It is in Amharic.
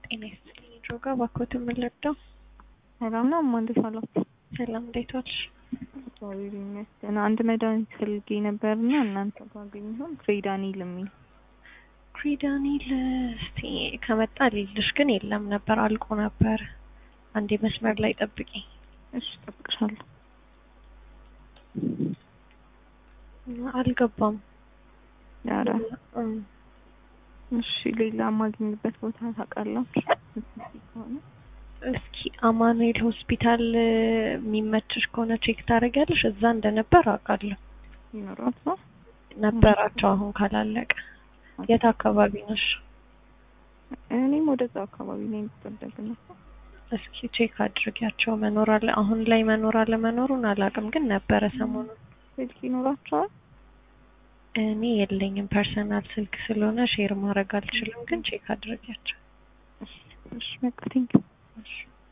ጤና ይስጥልኝ ድሮጋ እባክዎትን ምን ልርዳው? ሰላም ነው እማ እንዴት ዋላችሁ? ሰላም እንዴት ዋልሽ? እግዚአብሔር ይመስገን። አንድ መድኃኒት ፈልጌ ነበርና እናንተ ባገኘሁም ክሬዳኒል የሚል ክሪዳኒል እስቲ ከመጣ ልልሽ ግን የለም ነበር አልቆ ነበር። አንዴ መስመር ላይ ጠብቂ። እሺ እጠብቅሻለሁ። አልገባም። ኧረ እም፣ እሺ ሌላ የማገኝበት ቦታ ታውቃላችሁ? ከሆነ እስኪ አማኑኤል ሆስፒታል የሚመችሽ ከሆነ ቼክ ታደርጊያለሽ። እዛ እንደነበር አውቃለሁ ይኖራል ሰው ነበራቸው። አሁን ካላለቀ የት አካባቢ ነሽ? እኔም ወደዛ አካባቢ ነኝ የምትወደግ ነው። እስኪ ቼክ አድርጊያቸው መኖር አለ አሁን ላይ መኖር አለ መኖሩን አላውቅም፣ ግን ነበረ ሰሞኑን። ስልክ ይኖራቸዋል? እኔ የለኝም ፐርሰናል ስልክ ስለሆነ ሼር ማድረግ አልችልም፣ ግን ቼክ አድርጊያቸው። እሺ በቃ ቴንኪው። እሺ